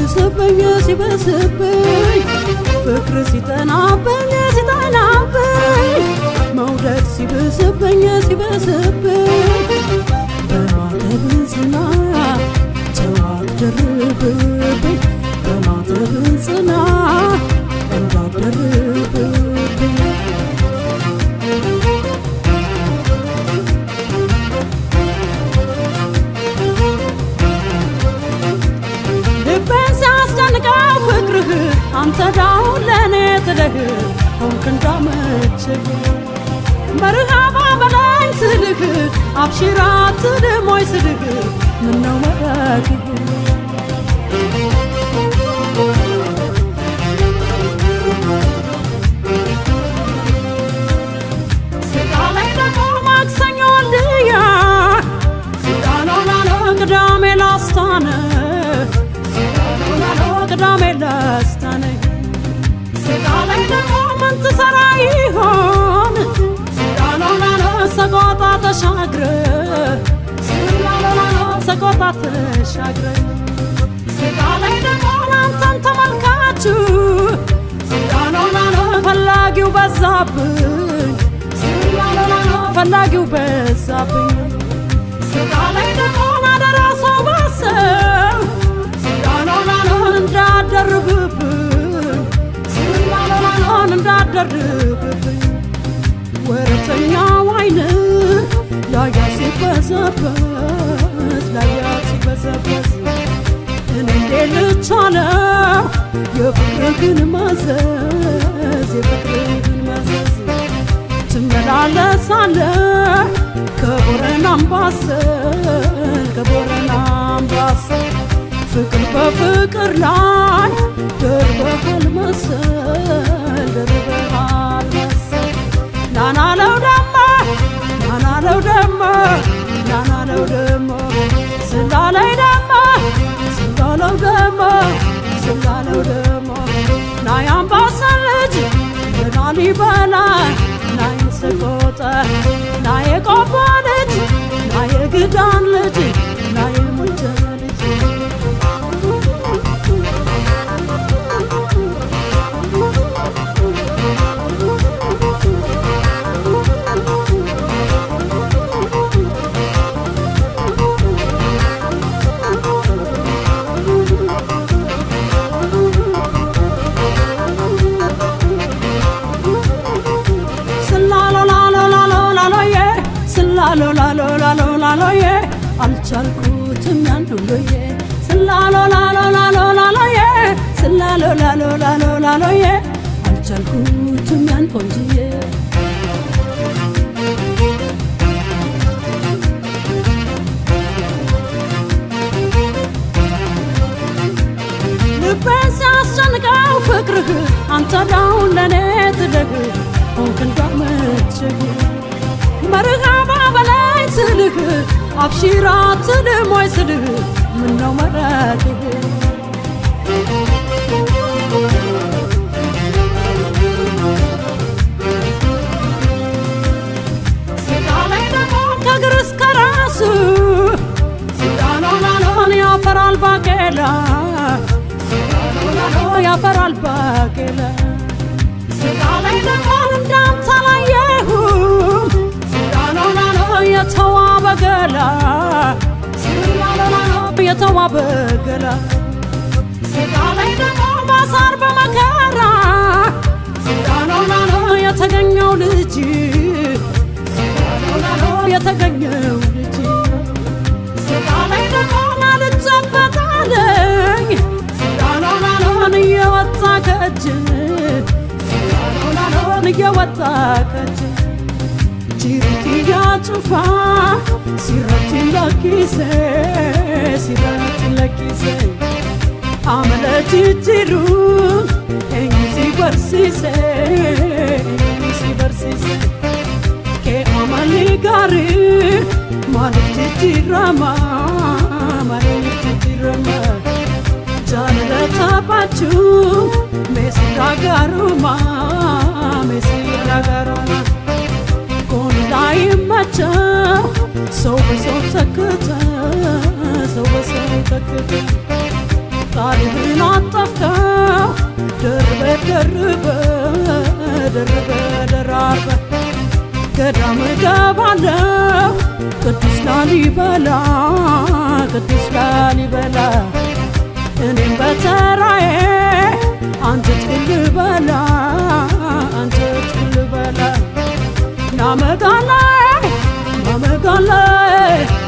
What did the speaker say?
ሲብስብኝ ሲበስብኝ ፍቅር ሲጠናብኝ ሲጠናብኝ መውደድ ሲብስብኝ ሲበስብኝ በማተብ ጽና ተዋደርብብኝ በማተብ ጽና እንዳደርብብኝ ልቤን ሲያስደንቀው ፍቅርህ አንተ ዳውን ለእኔ ትለህ ሆንክ እንዳመችህ መርሃባ በላኝ ስልህ አብሽራ ትልሞይ ስልህ ምነው መረግህ ስጋ ላይ ደግሞ ማክሰኞ ልያ ስጋ ነው ላለ ቅዳሜ ላስታነ ስጋ ነው ላለ ቅዳሜ ላስታነ ስጋ ላይ ደግሞ ምን ትሰራ ይሆን ስጋ ነው ላለ ሰቆጣ ተሻግረ ስጋ ነው ላለ ሰቆጣ ተሻግረ ስጋ ላይ ደግሞ አንተን ተመልካችሁ ስጋ ነው ላለ ፈላጊው በዛብኝ ስጋ ነው ላለ ፈላጊው በዛብኝ ስጋ ላይ ደግሞ አደራ ሰው ባሰብ ስጋ ነው ላለ እንዳደርብብኝ ስጋ ነው ላለ እንዳደርብብኝ ወረተኛው አይን ላያ ሲበዘበዝ ላያ ሲበዘበዝ እኔ እንዴት ልቻለው የፍቅርህን መዘዝ የፍቅርህን መዘዝ ትመላለሳለህ ከቦረና አምባሰል ከቦረና አምባሰል ፍቅር በፍቅር ላይ ደርበሃል መሰል ደርበሃል መሰል ናናለው ደሞ ናናለው ደሞ ናናለው ደሞ ስላለይ ደሞ ስላለው ደሞ ስላለው ደሞ ናይ አምባሰል ልጅ የላሊበላ ናይ ሰቆጣ ናይ የቆቦ ልጅ ናይ የግዳን ልጅ ናይ የሙጃ ልጅ ስላሎላሎላሎላሎዬ ስላሎላሎላሎላሎዬ አልቻልኩትም ያን ሁሉዬ ስላሎላሎላሎላሎዬ ስላሎላሎላሎላሎዬ አልቻልኩትም ያን ቆንጅዬ ልቤን ሲያስጨንቀው ፍቅርህ አንተ ዳውን ለእኔ ትደግ ሆንክ እንዳመችህ መርሃባ በላይ ስልህ አብሺራ ትልሞይ ስልህ ምነው መረቅህ ስጋ ላይ ደግሞ ከእግር እስከ ራሱ ስጋ ነው ላሎን ያፈራል ባቄላ ስጋ ነው ላሎ ያፈራል ባቄላ ስጋ ላይ ደግሞ እንዳንተ አላየሁም ስጋ ነው ላሎ የተዋበ ገላ ስጋ ነው ላሎ የተዋበ ገላ ስጋ ላይ ደግሞ ባሳር በመከራ ስጋ ነው ላሎ የተገኘው ልጅ ስጋ ነው ላሎ የተገኘው ልጅ ስጋ ላይ ደግሞ ናልጨበጣለኝ ስጋ ነው ላሎን እየወጣ ከእጅ ስጋ ነው ላሎን እየወጣ ከእጅ ጅሪትያ ጩፋ ሲረቲ ለኪሴ ሲረቲ ለኪሴ አመለ ጅጅሩ ኤኝሲ በርሲሴ ኤኝሲ በርሲሴ ከ አመሊ ጋሪ ማለፍ ጅጅረማ ማለፍ ጅጅረማ ጃለታባችሁ ሜሲራ ጋሩማ ሜሲራ ጋሩማ ጎን ላይ መቸው ሰው በሰው ተክተ ሰው በሰው ተክተ ቃልህን ላሊበላ ቅዱስ ላሊበላ እኔም በተራዬ አንተ ትልበላ አንተ ትልበላ ናመጋላይ ናመጋላይ